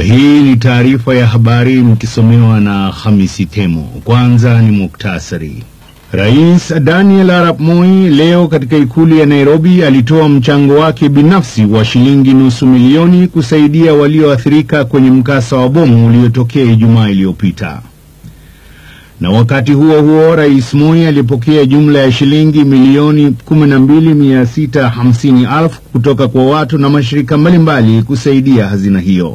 Hii ni taarifa ya habari mkisomewa na Hamisi Temo. Kwanza ni muktasari. Rais Daniel Arap Moi leo katika ikulu ya Nairobi alitoa mchango wake binafsi wa shilingi nusu milioni kusaidia walioathirika kwenye mkasa wa bomu uliotokea Ijumaa iliyopita. Na wakati huo huo, Rais Moi alipokea jumla ya shilingi milioni 12,650,000 kutoka kwa watu na mashirika mbalimbali kusaidia hazina hiyo.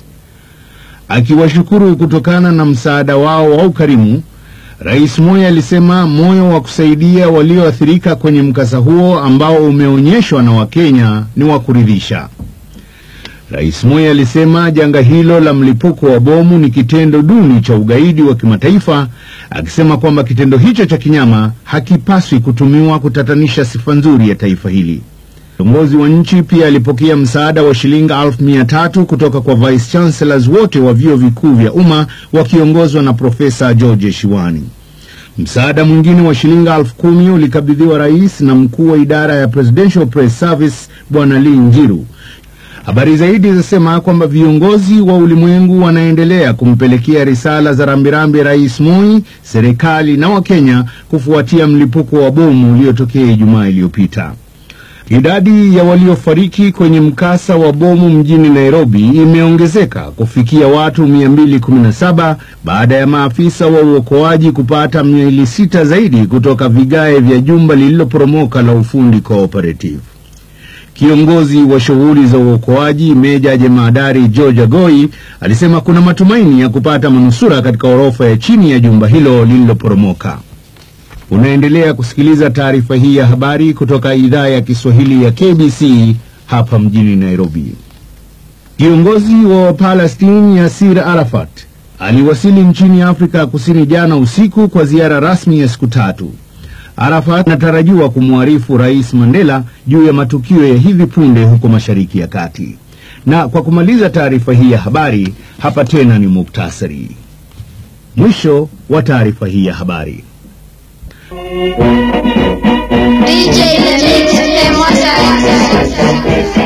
Akiwashukuru kutokana na msaada wao wa ukarimu, Rais Moi alisema moyo wa kusaidia walioathirika kwenye mkasa huo ambao umeonyeshwa na Wakenya ni wa kuridhisha. Rais Moi alisema janga hilo la mlipuko wa bomu ni kitendo duni cha ugaidi wa kimataifa, akisema kwamba kitendo hicho cha kinyama hakipaswi kutumiwa kutatanisha sifa nzuri ya taifa hili. Kiongozi wa nchi pia alipokea msaada wa shilingi elfu mia tatu kutoka kwa vice chancellors wote wa vyuo vikuu vya umma wakiongozwa na Profesa George Shiwani. Msaada mwingine wa shilingi elfu kumi ulikabidhiwa rais na mkuu wa idara ya Presidential Press Service Bwana Lee Njiru. Habari zaidi zinasema kwamba viongozi wa ulimwengu wanaendelea kumpelekea risala za rambirambi Rais Moi, serikali na Wakenya kufuatia mlipuko wa bomu uliotokea Ijumaa iliyopita. Idadi ya waliofariki kwenye mkasa wa bomu mjini Nairobi imeongezeka kufikia watu 217 baada ya maafisa wa uokoaji kupata miili sita zaidi kutoka vigae vya jumba lililoporomoka la ufundi Cooperative. Kiongozi wa shughuli za uokoaji Meja Jemadari George Agoi alisema kuna matumaini ya kupata manusura katika orofa ya chini ya jumba hilo lililoporomoka. Unaendelea kusikiliza taarifa hii ya habari kutoka idhaa ya Kiswahili ya KBC hapa mjini Nairobi. Kiongozi wa Palestine Yasir Arafat aliwasili nchini Afrika Kusini jana usiku kwa ziara rasmi ya siku tatu. Arafat anatarajiwa kumwarifu Rais Mandela juu ya matukio ya hivi punde huko Mashariki ya Kati. Na kwa kumaliza taarifa hii ya habari, hapa tena ni muktasari. Mwisho wa taarifa hii ya habari. DJ Lemix, fais-moi ça.